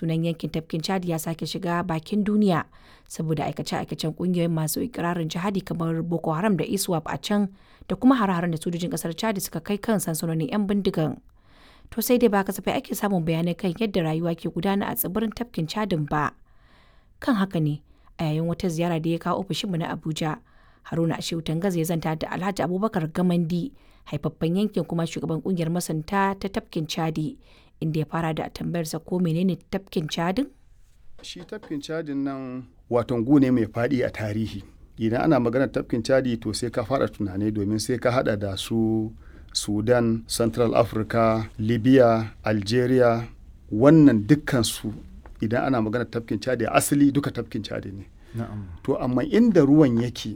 sunan yankin tafkin chad ya sake shiga bakin duniya saboda aikace-aikacen kungiyoyin masu ikirarin jihadi kamar boko haram da iswap a can da kuma hare-haren da sojojin kasar chad suka kai kan sansanonin 'yan bindigan to sai dai ba kasafai ake samun bayanai kan yadda rayuwa ke gudana a tsibirin tafkin chadin ba kan haka ne a yayin wata ziyara da ya kawo ofishinmu na abuja haruna ashewu tangaza ya zanta da alhaji abubakar gamandi haifaffen yankin kuma shugaban kungiyar masanta ta tafkin chadi inda ya fara da tambayarsa ko menene tafkin cadin? shi tafkin cadin nan waton gu ne mai faɗi a tarihi idan ana maganar tafkin cadi to sai ka fara tunani domin sai ka hada da su sudan central africa libya algeria wannan dukkansu idan ana maganar tafkin cadi asali duka tafkin cadi ne to amma inda ruwan yake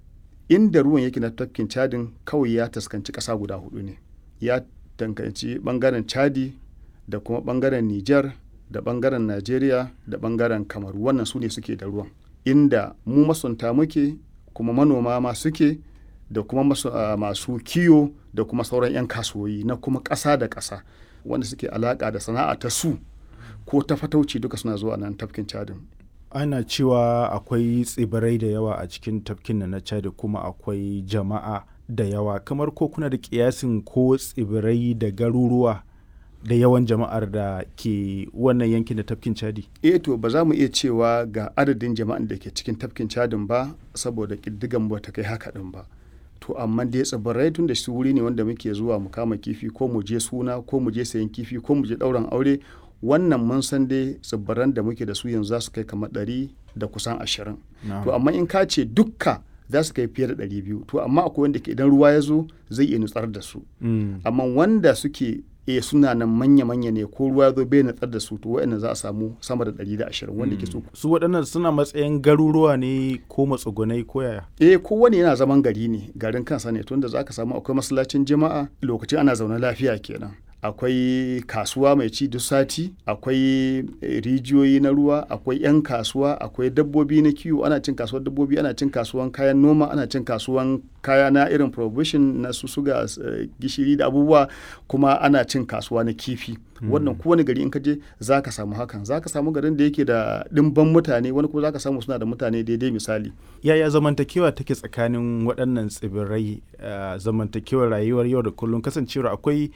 inda ruwan yake na tafkin cadin kawai ya taskanci ƙasa guda hudu ne ya tankanci bangaren chadi da kuma bangaren Nijar da bangaren Najeriya da bangaren Kamaru wannan su ne suke da ruwan inda mu masunta muke kuma manoma ma suke da kuma masu, uh, masu kiyo da kuma sauran 'yan kasuwoyi na kuma ƙasa da ƙasa wanda suke alaƙa da sana'a ta su ko ta fatauci duka suna zuwa nan tafkin cadin ana cewa akwai tsibirai da yawa a cikin tafkin na chad kuma akwai jama'a da yawa kamar ko kuna da kiyasin ko tsibirai da garuruwa da yawan jama'ar da ke wannan yankin da tafkin chadi eh to ba za mu iya cewa ga adadin jama'an da ke cikin tafkin chadin ba saboda ƙiddigan ba ta kai haka din ba to amma dai tsibirai tun da su wuri ne wanda muke zuwa mu kama kifi ko mu je suna ko mu je sayan kifi ko mu je ɗauran aure wannan mun san dai tsibiran da muke da su yanzu za su kai kamar ɗari da kusan ashirin to amma in ka ce dukka za su kai fiye da ɗari biyu to amma akwai wanda ke idan ruwa ya zo zai iya nutsar da su amma wanda suke e suna nan manya-manya ne ko ruwa zo bai nutsar da su to wa'annan za a samu sama da ɗari da ashirin wanda ke su su waɗannan suna matsayin garuruwa ne ko matsugunai ko yaya eh kowane yana zaman gari ne garin kansa ne tunda za ka samu akwai masallacin jama'a lokacin ana zaune lafiya kenan akwai kasuwa mai ci duk sati akwai rijiyoyi na ruwa akwai 'yan kasuwa akwai dabbobi na kiwo ana cin kasuwar dabbobi ana cin kasuwan kayan noma ana cin kasuwan kaya na irin provision na su suga gishiri da abubuwa kuma ana cin kasuwa na kifi wannan kowane gari in ka je za ka samu hakan za ka samu garin da yake da ɗimban mutane wani kuma za ka samu suna da mutane daidai misali yaya zamantakewa take tsakanin waɗannan tsibirai zamantakewar rayuwar yau da kullum kasancewar akwai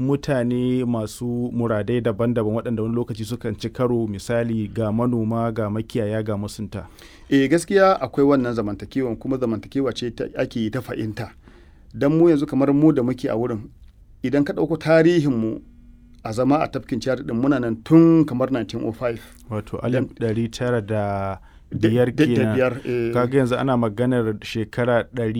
mutane masu muradai daban-daban waɗanda wani lokaci sukan ci karo misali ga manoma ga makiyaya ga masunta e gaskiya akwai wannan zamantakewan kuma zamantakewa ce ake yi ta fahimta don mu yanzu kamar mu da muke a wurin idan ka ɗauko tarihinmu a zama a tafkin ciyar din muna nan tun kamar 1905 wato alif ɗari tara da biyar kenan kaga yanzu ana maganar shekara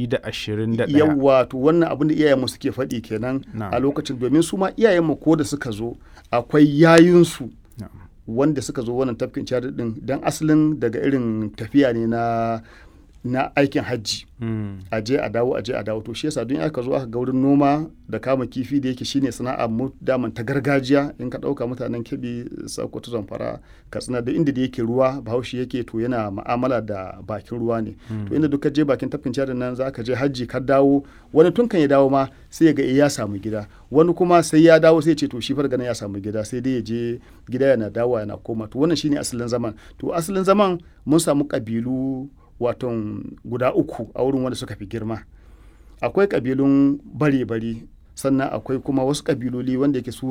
121 yawa to wannan abin da iyayenmu suke faɗi kenan a lokacin domin su ma iyayenmu ko da suka zo akwai yayinsu wanda suka zo wannan tafkin ciyar din don asalin daga irin tafiya ne na na aikin hajji a je a dawo a je a dawo to shi yasa don aka zo aka ga wurin noma da kama kifi da yake shine sana'a mu daman ta gargajiya in ka dauka mutanen kebi sokoto zamfara katsina da inda da yake ruwa bahaushe yake to yana ma'amala da bakin ruwa ne to inda duka je bakin tafkin cadin nan za ka je hajji ka dawo wani tun kan ya dawo ma sai ya ga ya samu gida wani kuma sai ya dawo sai ya ce to shi fargana ya samu gida sai dai ya je gida yana dawowa yana koma to wannan shine asalin zaman to asalin zaman mun samu kabilu waton guda uku a wurin wanda suka fi girma akwai kabilun bare-bare sannan akwai kuma wasu kabiloli wanda yake su